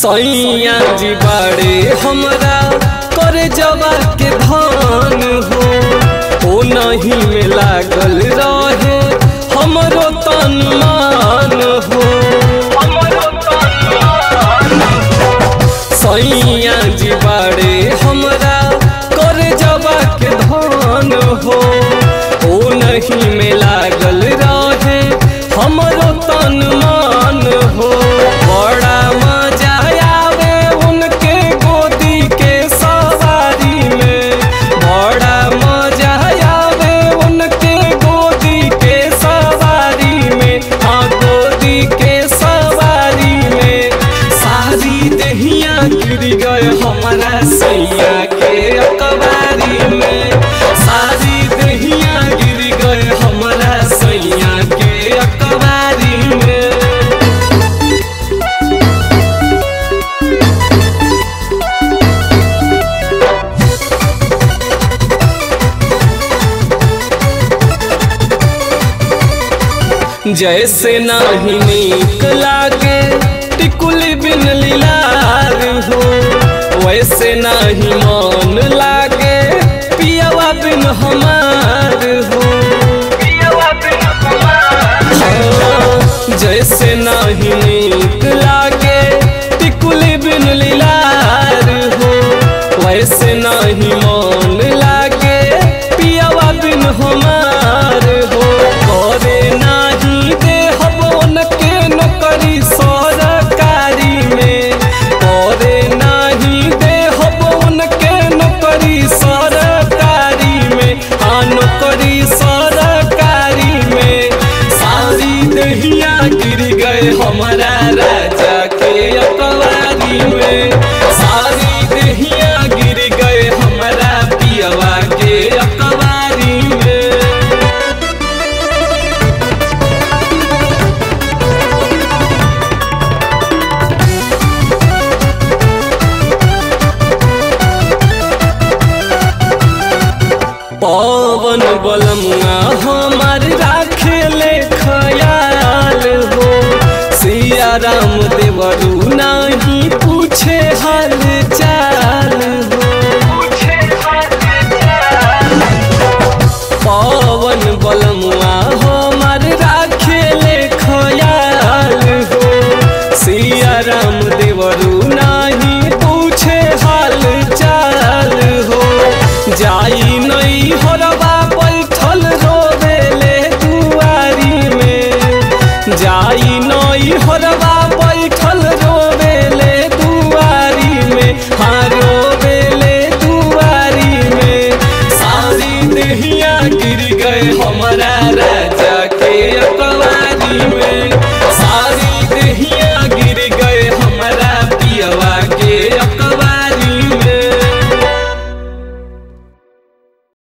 सैया जी बाड़े हमरा करे जवा के धान हो ओ नहीं में लागल रहे हमरो तन मान हो सैया जी बाड़े हमरा करे जवा के धान हो ओ नहीं में लागल रहे हमरो तन मान हो बड़ा मजा आवे उनके गोदी के सवारी में बड़ा मजा आवे उनके गोदी के सवारी में हाँ गोदी के सवारी में सारी दहिया गिर गए हमारा सैया के अकबारी में सारी दहिया गिर गए हमारा सैया के अकबारी में जैसे नाही नीक लागे टिकुली बिन लीलार हो वैसे नाही मन लागे पियावा बिन हमार हो हाँ, जैसे नाही नीक लागे टिकुली बिन लीलार हो वैसे नाही मन लागे पियावा बिन हमार हो करे नाही दे हबोन के नौकरी सरकारी में करे नाही दे हबोन के नौकरी सरकारी में हाँ नौकरी सरकारी में सारी दहिया गिर गए हमारा राजा के अकवारी में सारी दहिया गिर गए हमारा पियवा के अकवारी में पवन बलमुआ हमार राखे ले खयाल हो सिया राम देवरू नहीं पूछे हाल चाल हो पवन बलमुआ हमार राखे ले खयाल हो सिया राम देवरू नहीं पूछे हाल चाल हो जाई नहीं हरवा बैठल रोवेले दुआरी में जाई नहीं हरवा बैठल रोवेले दुआरी में हाँ रोवेले दुआरी में सारी दहिया गिर गए हमारा राजा